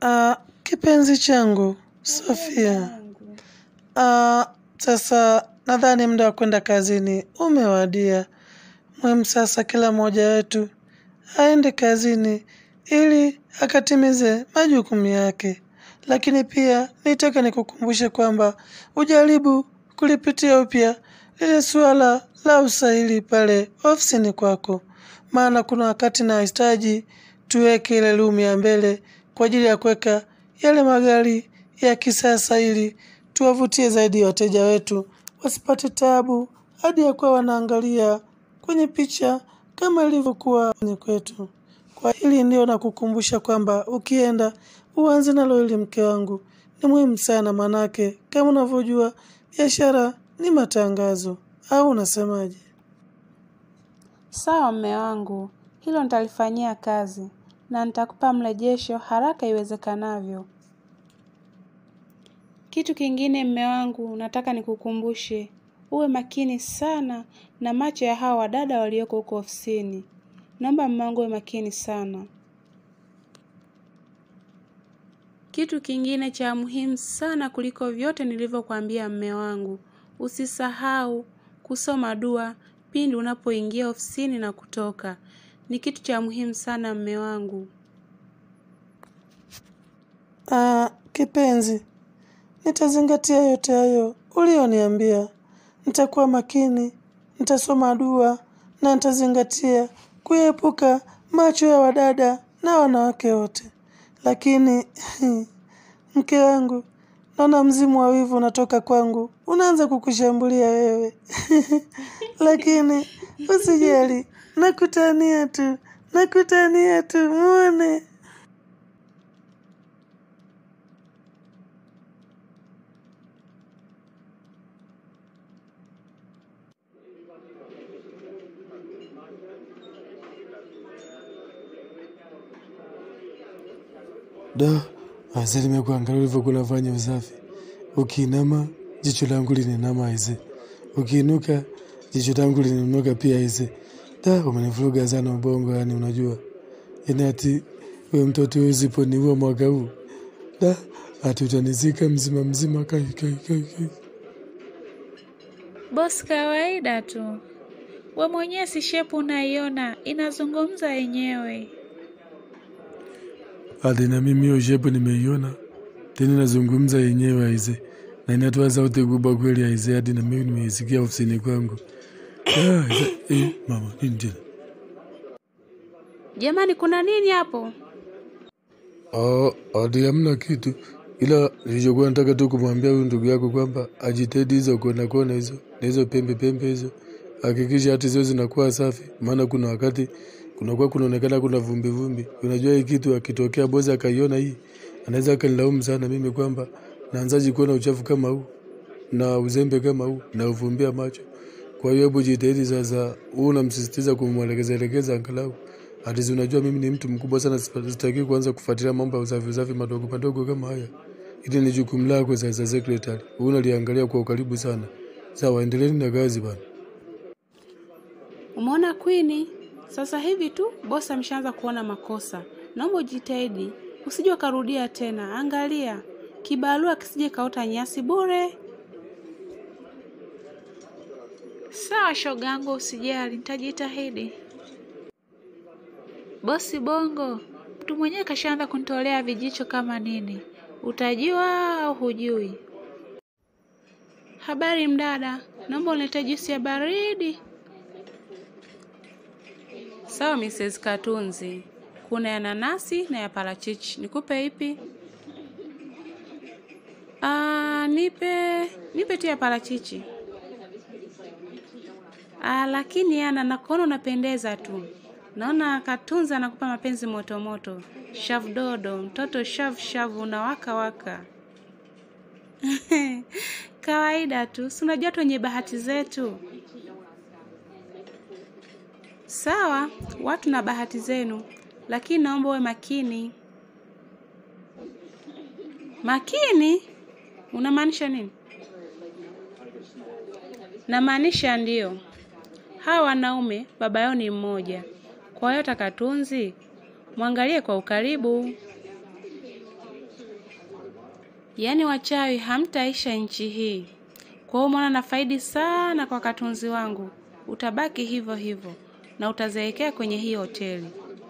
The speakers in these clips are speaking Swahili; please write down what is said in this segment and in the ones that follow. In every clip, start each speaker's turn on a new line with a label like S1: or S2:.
S1: Ah, kipenzi changu Sofia. Ah, sasa nadhani muda wa kwenda kazini umewadia. Muhimu sasa kila mmoja wetu aende kazini ili akatimize majukumu yake. Lakini pia nitaka nikukumbushe kwamba ujaribu kulipitia upya lile suala la usaili pale ofisini kwako, maana kuna wakati nahitaji tuweke ile room ya mbele kwa ajili ya kuweka yale magari ya kisasa ili tuwavutie zaidi wateja wetu wasipate tabu hadi ya kuwa wanaangalia kwenye picha kama ilivyokuwa kwenye kwetu. Kwa hili ndio nakukumbusha kwamba ukienda uanze nalo hili mke wangu, ni muhimu sana manake, kama unavyojua biashara ni matangazo, au unasemaje?
S2: Sawa mme wangu, hilo nitalifanyia kazi na nitakupa mrejesho haraka iwezekanavyo. Kitu kingine mme wangu, nataka nikukumbushe, uwe makini sana na macho ya hawa wadada walioko huko ofisini. Naomba mme wangu uwe makini sana. Kitu kingine cha muhimu sana kuliko vyote nilivyokuambia mme wangu, usisahau kusoma dua pindi unapoingia ofisini na kutoka. Ni kitu cha muhimu sana mme wangu.
S1: Ah, kipenzi, nitazingatia yote hayo ulioniambia. Nitakuwa makini, nitasoma dua na nitazingatia kuepuka macho ya wadada na wanawake wote. Lakini mke wangu, naona mzimu wa wivu unatoka kwangu, unaanza kukushambulia wewe. Lakini usijali, nakutania tu, nakutania tu, muone.
S3: Da, aise nimekuangalia ulivyokuwa unafanya usafi. Ukiinama jicho langu lininama aise, ukiinuka jicho langu lininuka pia aise. Da, umenivuruga sana ubongo, yani unajua, yani ati we mtoto usiponiua mwaka huu da, ati utanizika mzima mzima. Kai, kai, kai, kai.
S4: Bosi, kawaida tu. We mwenyewe si shepu unaiona, inazungumza yenyewe.
S3: Ati na mimi hiyo shepu nimeiona tena nazungumza yenyewe aise, na inatoa sauti kubwa kweli aise, hadi na mimi nimeisikia ofisini kwangu. Ah, aise, eh, mama nini tena?
S2: Jamani, kuna nini hapo?
S3: Ah, hadi hamna kitu, ila nilichokuwa nataka tu kumwambia huyu ndugu yako kwamba ajitahidi hizo kona kona hizo na hizo pembe pembe hizo, hakikisha hati zio zinakuwa safi, maana kuna wakati kunakuwa kunaonekana kuna vumbi vumbi. Unajua hii kitu akitokea bosi akaiona hii, anaweza akanilaumu sana mimi kwamba naanzaje kuona uchafu kama huu na uzembe kama huu na uvumbia macho. Kwa hiyo hebu jitahidi sasa, huu unamsisitiza kumwelekeza elekeza angalau hatizi. Unajua mimi ni mtu mkubwa sana, sipa- sitaki kuanza kufuatilia mambo ya usafi usafi madogo madogo kama haya. Hili ni jukumu lako sasa, secretary. Huu unaliangalia kwa ukaribu sana. Sawa, endeleeni na kazi bana.
S2: Umeona Queen? Sasa hivi tu bosi ameshaanza kuona makosa. Naomba ujitahidi, usije ukarudia tena. Angalia kibarua kisije kaota nyasi bure.
S4: Sawa shogangu, usijali, nitajitahidi. Bosi Bongo, mtu mwenyewe kashaanza kunitolea vijicho kama nini. Utajua au hujui?
S2: Habari mdada, naomba uniletee juisi ya baridi. Sawa Mrs. Katunzi, kuna ya nanasi na ya parachichi. Nikupe ipi? Ah, nipe nipe tu ya parachichi. Ah, lakini yana nakuona unapendeza tu. Naona Katunzi anakupa mapenzi moto moto. Shavu dodo, mtoto shavu shavu unawaka waka. Kawaida tu, si unajua tu wenye bahati zetu. Sawa, watu na bahati zenu, lakini naomba uwe makini. Makini? Unamaanisha nini? Namaanisha ndio, hawa wanaume baba yao ni mmoja. Kwa hiyo Takatunzi, mwangalie kwa ukaribu. Yaani wachawi hamtaisha nchi hii. Kwa hiyo mwana nafaidi sana kwa katunzi wangu. Utabaki hivyo hivyo na utazeekea kwenye hii hoteli.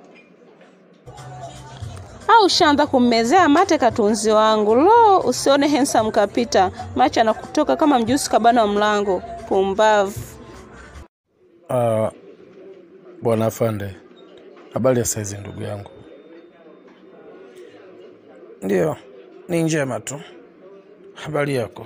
S5: au ushaanza kummezea mate katunzi wangu. Lo, usione handsome kapita, macho anakutoka kama mjusi kabana wa mlango. Pumbavu.
S3: Uh, bwana afande, habari ya saizi ndugu yangu?
S1: Ndiyo, ni njema tu. Habari yako?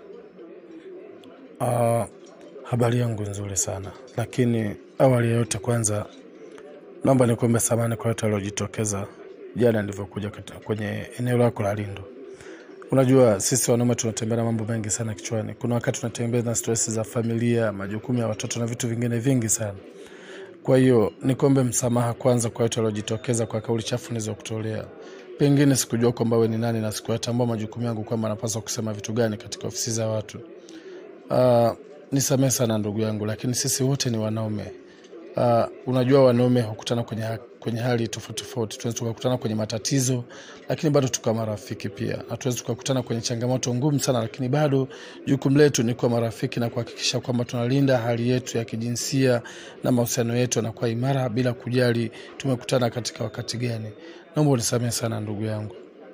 S3: Uh, habari yangu nzuri sana, lakini awali ya yote, kwanza naomba nikuombe samani kwa yote waliojitokeza jana nilivyokuja kati- kwenye eneo lako la Lindo. Unajua sisi wanaume tunatembea na mambo mengi sana kichwani. Kuna wakati tunatembea na stress za familia, majukumu ya watoto na vitu vingine vingi sana. Kwa hiyo nikuombe msamaha kwanza kwa yote waliojitokeza kwa kauli chafu nilizokutolea. Pengine sikujua kwamba wewe ni nani na sikuyatambua majukumu yangu kwamba napaswa kusema vitu gani katika ofisi za watu. Uh, nisamehe sana ndugu yangu, lakini sisi wote ni wanaume. Uh, unajua wanaume hukutana kwenye, ha- kwenye hali tofauti tofauti. Tunaweza tukakutana kwenye matatizo, lakini bado tukawa marafiki pia, na tunaweza tukakutana kwenye changamoto ngumu sana, lakini bado jukumu letu ni kuwa marafiki na kuhakikisha kwamba tunalinda hali yetu ya kijinsia na mahusiano yetu yanakuwa imara bila kujali tumekutana katika wakati gani. Naomba unisamehe sana ndugu yangu.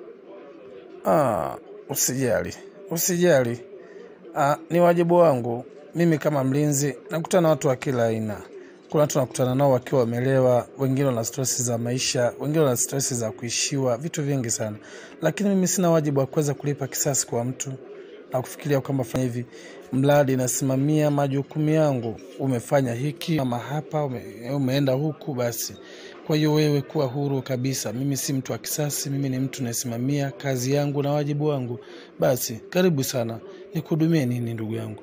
S1: Ah, usijali, usijali. Ah, ni wajibu wangu mimi kama mlinzi. Nakutana na watu wa kila aina. Kuna watu nakutana nao wakiwa wamelewa, wengine wana stresi za maisha, wengine wana stresi za kuishiwa, vitu vingi sana, lakini mimi sina wajibu wa kuweza kulipa kisasi kwa mtu na kufikiria kwamba fanya hivi, mradi nasimamia majukumu yangu. Umefanya hiki ama hapa, ume, umeenda huku, basi. Kwa hiyo wewe kuwa huru kabisa. Mimi si mtu wa kisasi, mimi ni mtu nasimamia kazi yangu na wajibu wangu. Basi karibu sana, nikuhudumie nini ndugu yangu?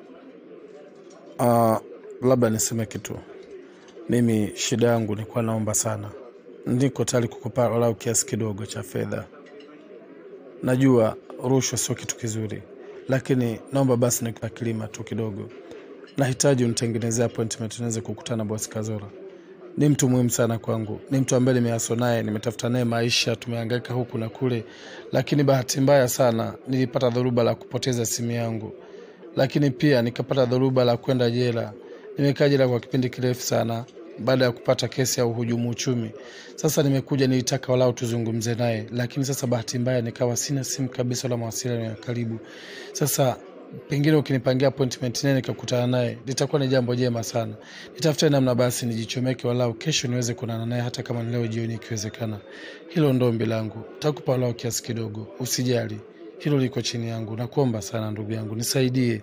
S3: Uh, labda niseme kitu. Mimi shida yangu nilikuwa naomba sana, niko tayari kukupa walau kiasi kidogo cha fedha. Najua rushwa sio kitu kizuri, lakini naomba basi nikupa kilima tu kidogo. Nahitaji unitengenezea appointment niweze kukutana na bosi Kazora. Ni mtu muhimu sana kwangu, ni mtu ambaye nimeaso naye, nimetafuta naye maisha, tumehangaika huku na kule, lakini bahati mbaya sana nilipata dhoruba la kupoteza simu yangu lakini pia nikapata dhoruba la kwenda jela. Nimekaa jela kwa kipindi kirefu sana baada ya kupata kesi ya uhujumu uchumi. Sasa nimekuja, nilitaka walau tuzungumze naye, lakini sasa bahati mbaya nikawa sina simu kabisa wala mawasiliano ya karibu. Sasa pengine ukinipangia appointment naye nikakutana naye, litakuwa ni jambo jema sana. Nitafute namna basi nijichomeke, walau kesho niweze kuonana naye, hata kama ni leo jioni ikiwezekana. Hilo ndo ombi langu, takupa walau kiasi kidogo, usijali hilo liko chini yangu. Nakuomba sana ndugu yangu, nisaidie.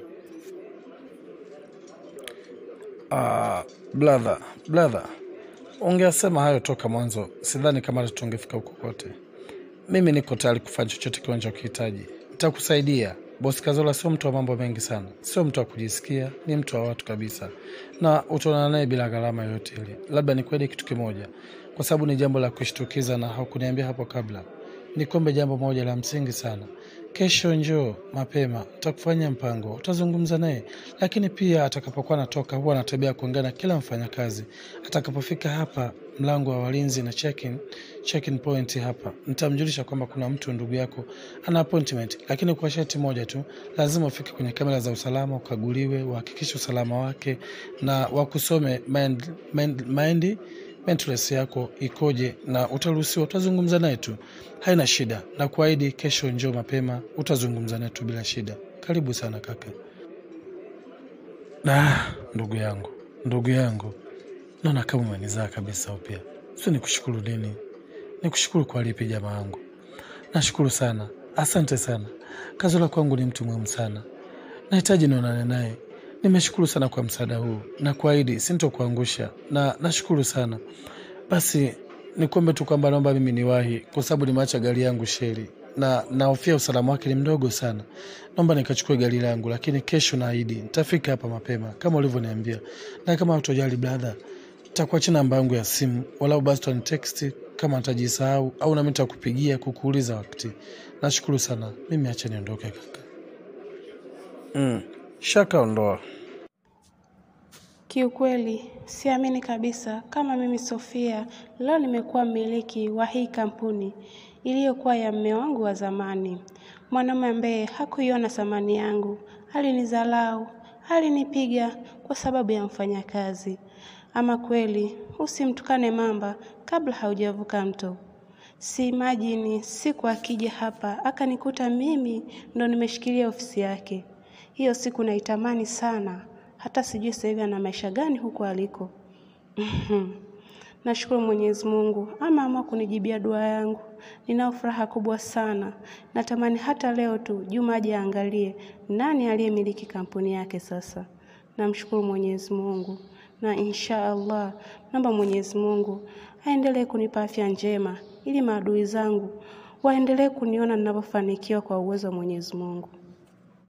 S1: Ah, brother, brother, ungeasema hayo toka mwanzo, sidhani kama tungefika huko kote. Mimi niko tayari kufanya chochote kile unachokihitaji, nitakusaidia. Bosi Kazola sio mtu wa mambo mengi sana, sio mtu wa kujisikia, ni mtu wa watu kabisa, na utaonana naye bila gharama yoyote ile. Labda nikuahidi kitu kimoja, kwa sababu ni jambo la kushtukiza na hakuniambia hapo kabla. Nikombe jambo moja la msingi sana. Kesho njoo mapema, utakufanyia mpango, utazungumza naye. Lakini pia atakapokuwa anatoka, huwa ana tabia ya kuongea na kila mfanyakazi. Atakapofika hapa mlango wa walinzi na check-in, check-in point hapa, nitamjulisha kwamba kuna mtu ndugu yako ana appointment, lakini kwa sharti moja tu, lazima ufike kwenye kamera za usalama, ukaguliwe, uhakikishe usalama wake na wakusome mind, mind, mind mentality yako ikoje, na utaruhusiwa, utazungumza naye tu, haina shida. Na kuahidi kesho njoo mapema, utazungumza naye tu bila shida. Karibu sana kaka.
S3: Ah, ndugu yangu, ndugu yangu, naona kama umenizaa kabisa upya. Sio nikushukuru nini? Nikushukuru kwa lipi jamaa yangu? Nashukuru sana, asante sana. Kazola kwangu ni mtu muhimu sana, nahitaji nionane naye. Nimeshukuru sana kwa msaada huu na kuahidi sintokuangusha, na nashukuru sana. Basi nikuombe tu kwamba naomba mimi niwahi, kwa sababu nimeacha gari yangu sheri na nahofia usalama wake ni mdogo sana. Naomba nikachukue gari langu, lakini kesho naahidi nitafika hapa mapema kama ulivyoniambia, na kama utojali brother, nitakuachia namba yangu ya simu, walau basi text kama nitajisahau, au nami nitakupigia kukuuliza wakati. Nashukuru sana, mimi acha niondoke kaka.
S1: Mm, shaka ondoa.
S2: Kiukweli siamini kabisa kama mimi Sofia leo nimekuwa mmiliki wa hii kampuni. iliyokuwa ya mme wangu wa zamani, mwanaume ambaye hakuiona thamani yangu, alinidharau, alinipiga kwa sababu ya mfanyakazi. Ama kweli, usimtukane mamba kabla haujavuka mto. Si imajini siku akija hapa akanikuta mimi ndo nimeshikilia ofisi yake. Hiyo siku naitamani sana, hata sijui sasa hivi ana maisha gani huko aliko. Nashukuru Mwenyezi Mungu ama ama kunijibia dua yangu. Ninao furaha kubwa sana. Natamani hata leo tu Juma aje aangalie nani aliyemiliki kampuni yake sasa. Namshukuru Mwenyezi Mungu na insha Allah naomba Mwenyezi Mungu aendelee kunipa afya njema ili maadui zangu waendelee kuniona ninapofanikiwa kwa uwezo wa Mwenyezi Mungu.